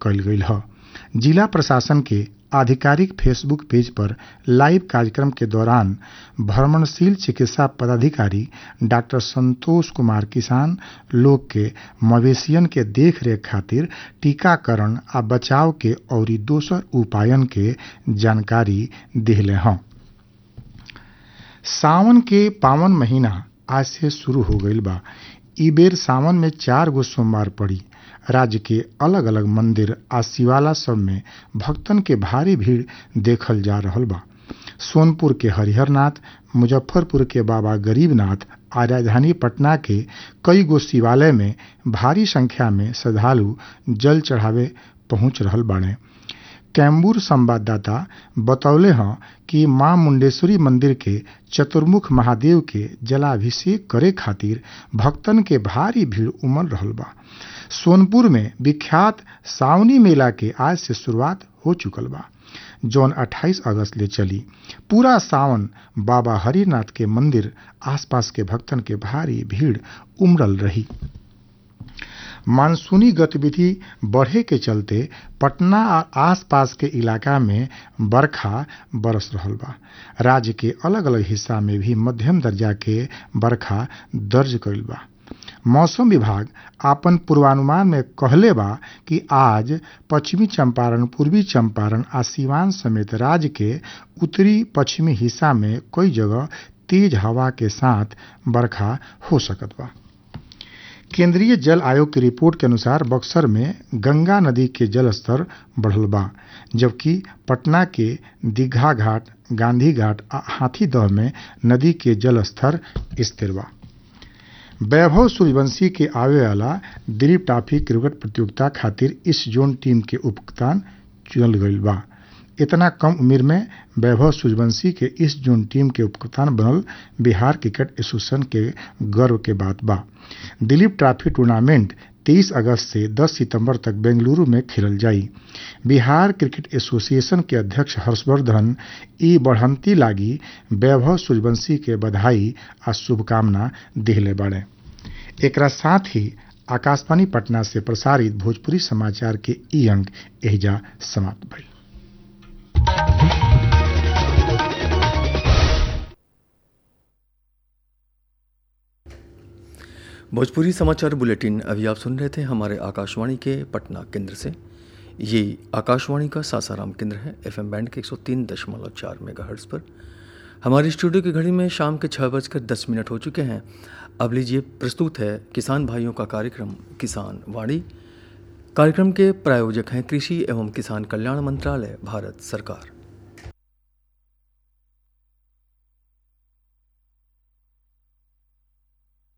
कल गई ह जिला प्रशासन के आधिकारिक फेसबुक पेज पर लाइव कार्यक्रम के दौरान भ्रमणशील चिकित्सा पदाधिकारी डॉक्टर संतोष कुमार किसान लोग के मवेशियन के देखरेख खातिर टीकाकरण आ बचाव के अउरी दोसर उपायन के जानकारी दिहले हँ सावन के पावन महीना आज से शुरू हो गईल बा ई बेर सावन में चार गो सोमवार पड़ी राज्य के अलग अलग मंदिर आ शिवाला सब में भक्तन के भारी भीड़ देखल जा रहल बा सोनपुर के हरिहरनाथ मुजफ्फरपुर के बाबा गरीबनाथ आ राजधानी पटना के कई गो शिवालय में भारी संख्या में श्रद्धालु जल चढ़ावे पहुंच रहल बाड़े कैम्बूर संवाददाता बतौले हैं कि मां मुंडेश्वरी मंदिर के चतुर्मुख महादेव के जलाभिषेक करे खातिर भक्तन के भारी भीड़ उमड़ रहल बा सोनपुर में विख्यात सावनी मेला के आज से शुरुआत हो चुकल बा जौन 28 अगस्त ले चली पूरा सावन बाबा हरिनाथ के मंदिर आसपास के भक्तन के भारी भीड़ उमड़ल रही मानसूनी गतिविधि बढ़े के चलते पटना आ आसपास के इलाका में बरखा बरस रहल बा राज्य के अलग अलग हिस्सा में भी मध्यम दर्जा के बरखा दर्ज कइल बा मौसम विभाग आपन पूर्वानुमान में कहले बा कि आज पश्चिमी चंपारण पूर्वी चंपारण आ सीवान समेत राज्य के उत्तरी पश्चिमी हिस्सा में कई जगह तेज हवा के साथ बरखा हो सकत बा केंद्रीय जल आयोग की रिपोर्ट के अनुसार बक्सर में गंगा नदी के जलस्तर बढ़ल बा जबकि पटना के दीघा घाट गांधी घाट आ हाथीदह में नदी के जलस्तर स्थिर बा वैभव सूर्यवंशी के आवे वाला दिलीप ट्रॉफी क्रिकेट प्रतियोगिता खातिर इस जोन टीम के उपकप्तान चुनल गईल बा इतना कम उम्र में वैभव सूर्यवंशी के इस जोन टीम के उपकप्तान बनल बिहार क्रिकेट एसोसिएशन के गर्व के बात बा दिलीप ट्रॉफी टूर्नामेंट 23 अगस्त से 10 सितंबर तक बेंगलुरु में खेलल जाई बिहार क्रिकेट एसोसिएशन के अध्यक्ष हर्षवर्धन ई बढ़ंती लागी वैभव सूर्यवंशी के बधाई आ शुभकामना दिहले बाड़े एकरा साथ ही आकाशवाणी पटना से प्रसारित भोजपुरी समाचार के ई अंक एहिजा समाप्त भइल भोजपुरी समाचार बुलेटिन अभी आप सुन रहे थे हमारे आकाशवाणी के पटना केंद्र से ये आकाशवाणी का सासाराम केंद्र है एफएम बैंड के 103.4 मेगाहर्ट्ज़ पर हमारी स्टूडियो की घड़ी में शाम के छः बजकर दस मिनट हो चुके हैं अब लीजिए प्रस्तुत है किसान भाइयों का कार्यक्रम किसान वाणी कार्यक्रम के प्रायोजक हैं कृषि एवं किसान कल्याण मंत्रालय भारत सरकार